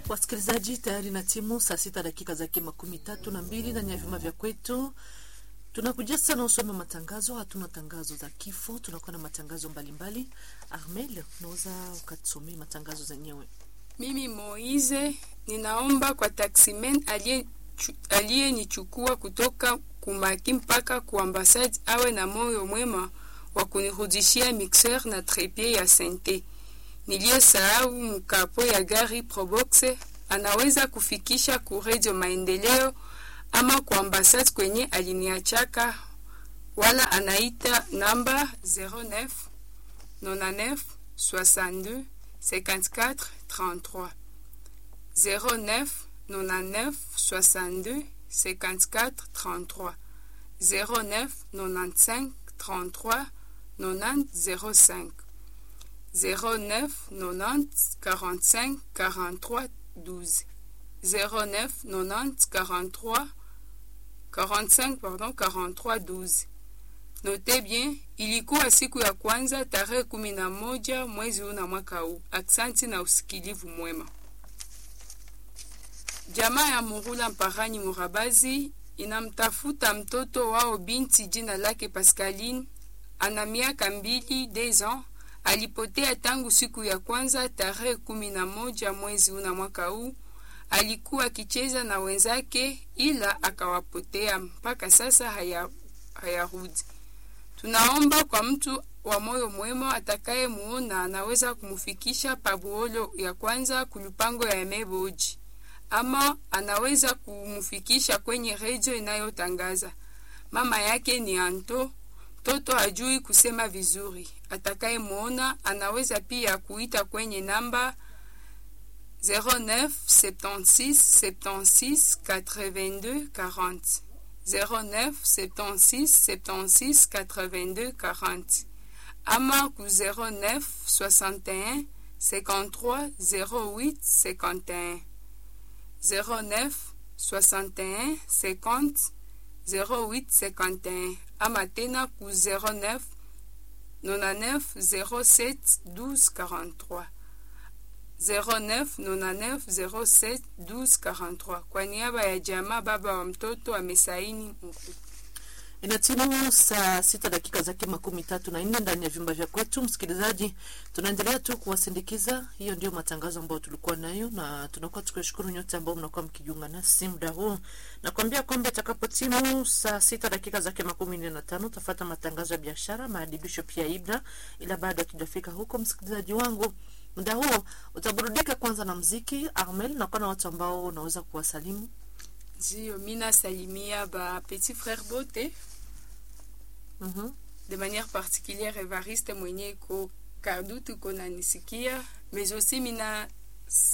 Wasikilizaji, tayari na timu saa sita dakika zake makumi tatu na mbili ndani ya vyuma vya kwetu. Tunakuja sana usome matangazo. Hatuna tangazo za kifo, tunakuwa na matangazo mbalimbali. Armel, unaweza ukatusomea matangazo zenyewe? Mimi Moize ninaomba kwa taximen aliyenichukua kutoka Kumaki mpaka ku ambasade awe na moyo mwema wa kunirudishia mixeur na trepied ya sente niliyosahau mkapo ya gari Probox. Anaweza kufikisha ku Radio Maendeleo ama ku ambasade kwenye aliniachaka, wala anaita namba 09 99 62 54 33 09 99 62 54 33 09 95 33 90 05 09 90 45 43 12 09 90 43 45 pardon 43 12. Note bien, ilikuwa siku ya kwanza tarehe kumi na moja mwezi huu na mwaka huu. Aksanti na usikilivu mwema. Jamaa ya Murula Mparani Murabazi inamtafuta mtoto wao binti jina lake Pascaline, ana miaka mbili des ans. Alipotea tangu siku ya kwanza tarehe kumi na moja mwezi huu na mwaka huu. Alikuwa akicheza na wenzake, ila akawapotea mpaka sasa hayarudi. Haya tunaomba kwa mtu wa moyo mwema atakaye muona anaweza kumufikisha pabuolo ya kwanza kulupango ya Emeboji ama anaweza kumufikisha kwenye redio inayotangaza. Mama yake ni Anto, mtoto hajui kusema vizuri. Atakaye muona anaweza pia kuita kwenye namba 09 76 76 82 40 09 76 76 82 40 ama ku 09 61 53 08 51 09 61 50 08 51 ama tena ku 09 99 07 12 43 09 99 07 12 43. Kwa niaba ya jamaa baba wa mtoto amesaini mkuu. Inatimu saa sita dakika zake makumi tatu na nne ndani ya vyumba vya kwetu. Msikilizaji, tunaendelea tu kuwasindikiza. Hiyo ndio matangazo ambayo tulikuwa nayo, na tunakuwa tukiwashukuru nyote ambao mnakuwa mkijiunga nasi muda huu. Nakwambia kwamba itakapotimu saa sita dakika zake makumi nne na tano utafata matangazo ya biashara, maadibisho pia ibra, ila bado hatujafika huko, msikilizaji wangu muda huo utaburudika kwanza na mziki. Armel, nakuwa na watu ambao unaweza kuwasalimu. Ndio, mi nasalimia ba petit frère bote mm -hmm. de manière particulière Evariste mwenye iko Kadutu iko nanisikia, mais aussi mina